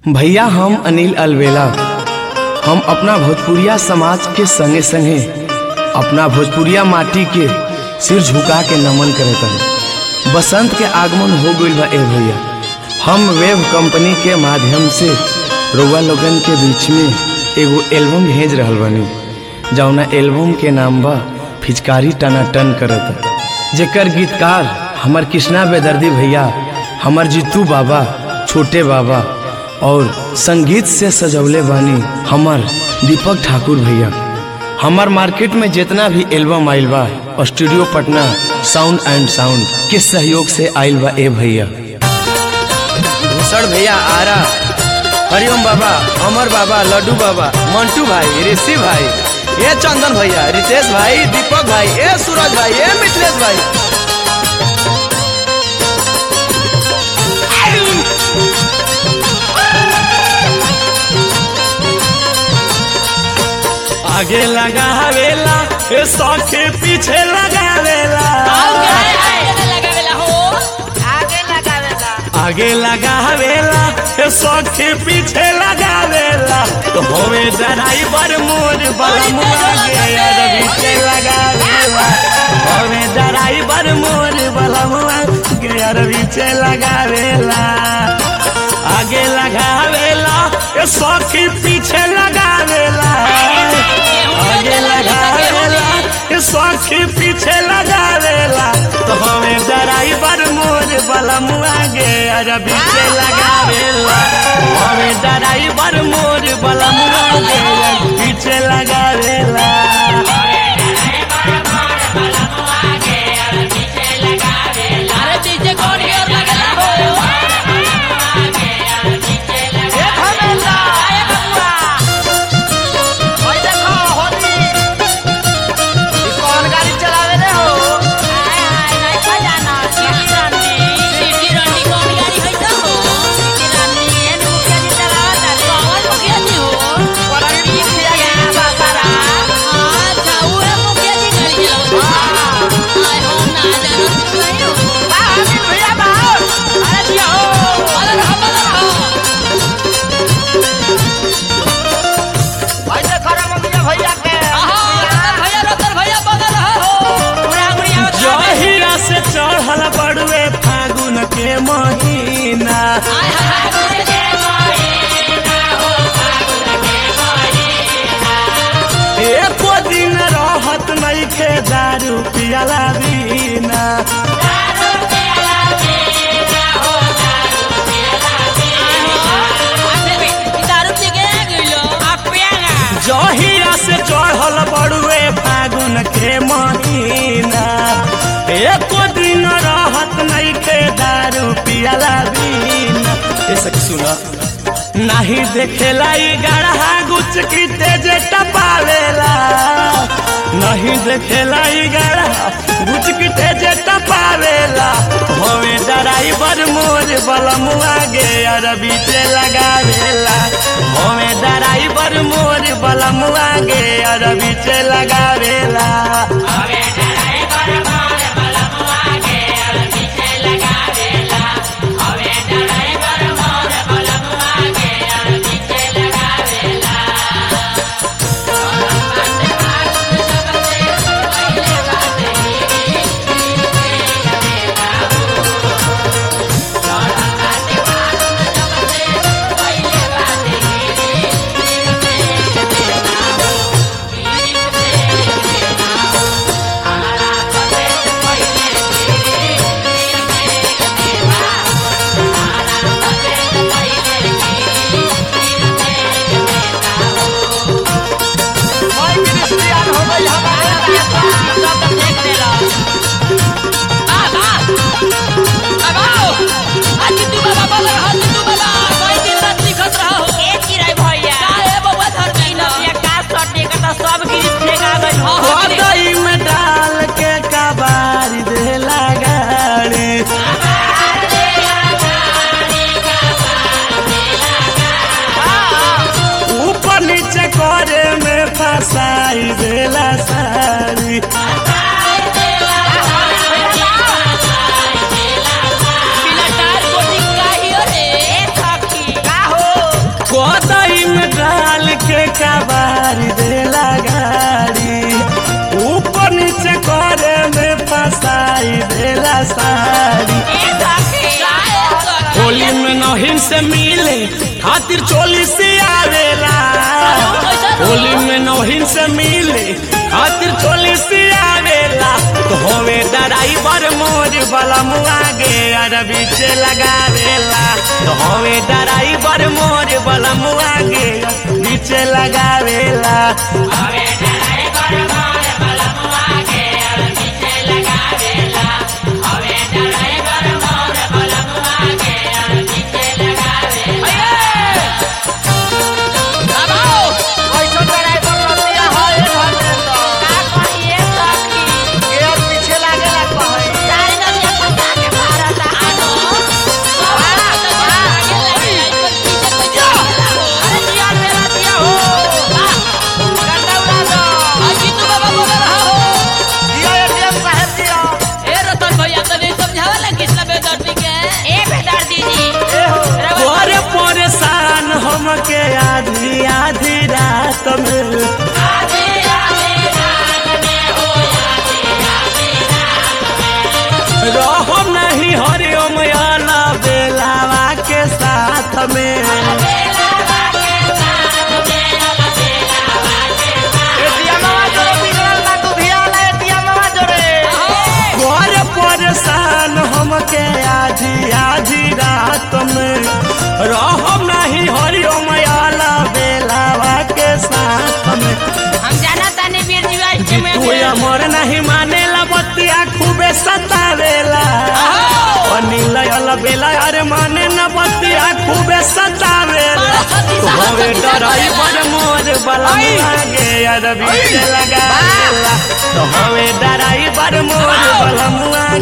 भैया हम अनिल अलवेला हम अपना भोजपुरिया समाज के संगे संगे अपना भोजपुरिया माटी के सिर झुका के नमन करत हन बसंत के आगमन हो गइल बा ए भैया हम वेब कंपनी के माध्यम से रउआ लोगन के बीच में एगो एल्बम भेज रहल बानी जौना एल्बम के नाम बा फिचकारी टनाटन करत जेकर गीतकार हमर कृष्णा बेदर्दी भैया हमर जीतू बाबा छोटे बाबा और संगीत से सजौले बानी हमर दीपक ठाकुर भैया हमार मार्केट में जितना भी एल्बम आइल बा studio Patna sound and sound के सहयोग से आइल बा ए भैया भूषण भैया आरा हरिओम बाबा अमर बाबा लड्डू बाबा मंटू भाई ऋषि भाई ए चंदन भैया रितेश भाई दीपक भाई ए सूरज भाई ए मिथिलेश भाई आगे लगावेला ए सौखे पीछे लगावेला आगे लगावेला ए सौखे पीछे लगावेला तो होवे ड्राइवर मोर बलमुआ गे यार पीछे लगावेला होवे ड्राइवर मोर बलमुआ गे यार पीछे लगावेला आगे लगावेला ए सौखी पीछे लगावेला आगे लगावेला ए सौखी पीछे लगावेला तो हमें ड्राइवर मोर बलमुआ गे अरे पीछे लगावेला हमें ड्राइवर मोर बलमुआ गे अरे पीछे लगावेला जहिरा से चढ़ल बड़ुए फागुन के महीना एको दिन रहत नहीं खे दारू पियला बीना जहिरा से चढ़ल बड़ुए फागुन के महीना एको दिन रहत नहीं खे दारू पियला बीना ये सखी सुना नहीं देखेला ई गढ़ा गुच की तेज टपावेला नहीं देखेला ई गढ़ा गुच की तेज टपावेला होवे ड्राइवर मोर बलमुआ गे अरबी से लगावेला होवे ड्राइवर मोर बलमुआ गे अरबी से लगावेला मिले खातिर चोली से आवेला होली में नौहिन से मिले खातिर चोली से आवेला तो होवे ड्राइवर मोर बलम आगे अरबी से लगावेला तो होवे ड्राइवर मोर बलम आगे बीचे लगावेला कैसन ड्राइवर लतिया है धर्मेंद्र गेयर पीछे लागेला कहीं अरे दिया मेरा दिया हो गंडा उड़ा दो दिया एटीएम साहब दिया ए हो तोरे परेशान हमके आधी आधी रात में रहो नहीं हरिओम आला बेलावा के साथ में एटीएमवा जोरे बिगड़ल बा तू धियाला एटीएमवा जोरे तोरे परेशान हमके आधी आधी रात में रहो नहीं हरिओम आला बेलावा के साथ में तू अमर नहीं मानेला बतिया खूबे सतावेला अनिल अल बेला अरे माने न बतिया खूबे सतावेला तू हवे डराई बड़ मोर बलम आगे अरबी से लगावेला तो हवे डराई बड़ मोर बलम आगे